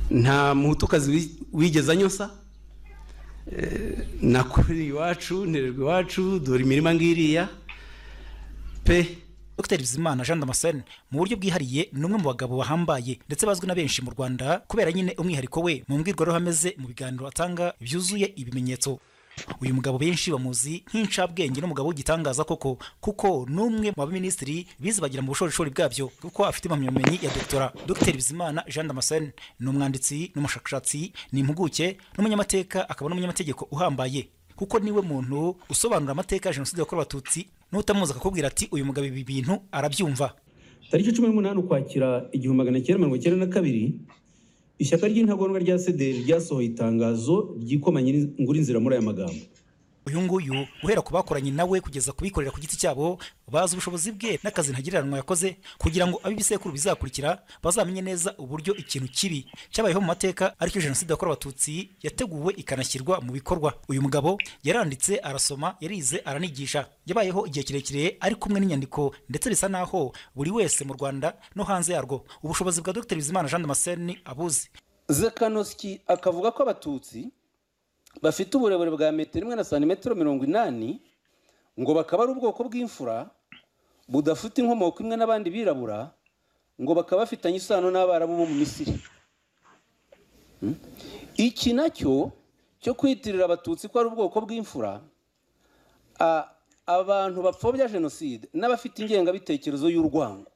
nta muhutukazi wigeze anyosa nakorera iwacu ntererwa iwacu dore imirima ngiriya pe Dr Bizimana Jean Damascene mu buryo bwihariye ni umwe mu bagabo bahambaye ndetse bazwi na benshi mu Rwanda kubera nyine umwihariko we mu mbwirwaruhame ze mu biganiro atanga byuzuye ibimenyetso uyu mugabo benshi bamuzi nk'incabwenge n'umugabo w'igitangaza koko kuko ni umwe mu baminisitiri bizibagira mu bushorishori bwabyo kuko afite impamyabumenyi ya doktora Dr Bizimana Jean Damascene ni umwanditsi n'umushakashatsi ni impuguke n'umunyamateka akaba n'umunyamategeko uhambaye kuko niwe muntu usobanura amateka ya jenoside yakorewe abatutsi n'utamuzi akakubwira ati uyu mugabo ibi bintu arabyumva tariki cumi n'umunani ukwakira igihumbi magana cyenda mirongo icyenda na kabiri ishyaka ry'intagondwa rya sederi ryasohoye itangazo ryikomanye inzira muri aya magambo uyu nguyu guhera ku bakoranye nawe kugeza kubikorera ku giti cyabo bazi ubushobozi bwe n'akazi ntagereranywa yakoze kugira ngo ab'ibisekuru bizakurikira bazamenye neza uburyo ikintu kibi cyabayeho mu mateka aricyo jenoside yakorewe abatutsi yateguwe ikanashyirwa mu bikorwa uyu mugabo yaranditse arasoma yarize aranigisha yabayeho igihe kirekire ari kumwe n'inyandiko ndetse bisa naho buri wese mu rwanda no hanze yarwo ubushobozi bwa dr bizimana jean damascene abuzi zekanosiki akavuga ko abatutsi bafite uburebure bwa metero imwe na santimetero mirongo inani ngo bakaba ari ubwoko bw'imfura budafite inkomoko imwe n'abandi birabura ngo bakaba bafitanye isano n'abarabu bo mu misiri iki nacyo cyo kwitirira abatutsi ko ari ubwoko bw'imfura abantu bapfobya jenoside n'abafite ingengabitekerezo y'urwango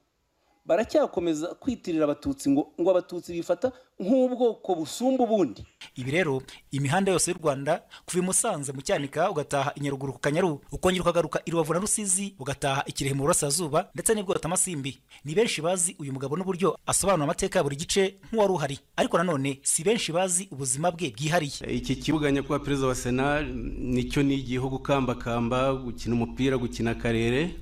baracyakomeza kwitirira abatutsi ngo ngo abatutsi bifata nk'ubwoko busumba ubundi ibi rero imihanda yose y'u rwanda kuva i musanze mu cyanika ugataha i nyaruguru ku kanyaru ukongera ukagaruka i rubavu na rusizi ugataha i kirehe mu burasirazuba ndetse n'ibwota amasimbi ni benshi bazi uyu mugabo n'uburyo asobanura amateka ya buri gice nk'uwari uhari ariko nanone si benshi bazi ubuzima bwe bwihariye iki kibuga nyakubahwa perezida wa sena nicyo nigiyeho gukambakamba gukina umupira gukina akarere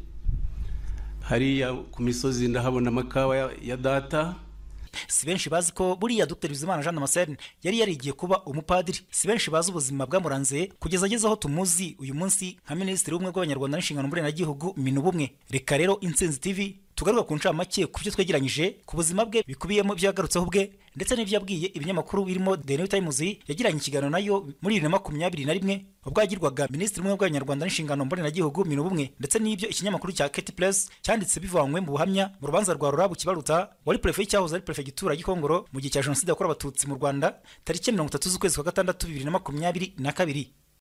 hariya ku misozi ndahabona amakawa ya data si benshi bazi ko buriya Dr Bizimana Jean Damascene yari yarigiye kuba umupadiri si benshi bazi ubuzima bwamuranze kugeza ageze aho tumuzi uyu munsi nka minisitiri w'ubumwe bw'abanyarwanda n'inshingano mboneragihugu minu bumwe reka rero intsinzi tv tugaruka ku ncamake ku byo twegeranyije ku buzima bwe bikubiyemo ibyo yagarutseho ubwe ndetse n'ibyo yabwiye ibinyamakuru birimo The New Times yagiranye ikiganiro nayo muri bibiri na makumyabiri na rimwe ubwo yagirwaga minisitiri w'ubumwe bw'abanyarwanda n'inshingano mboneragihugu minu bumwe ndetse n'ibyo ikinyamakuru cya Keti Press cyanditse bivanywe mu buhamya mu rubanza rwa Rurabu Kibaruta wari prefe y'icyahoze ari perefegitura y'Ikongoro mu gihe cya jenoside yakorewe abatutsi mu Rwanda tariki mirongo itatu z'ukwezi kwa gatandatu bibiri na makumyabiri na kabiri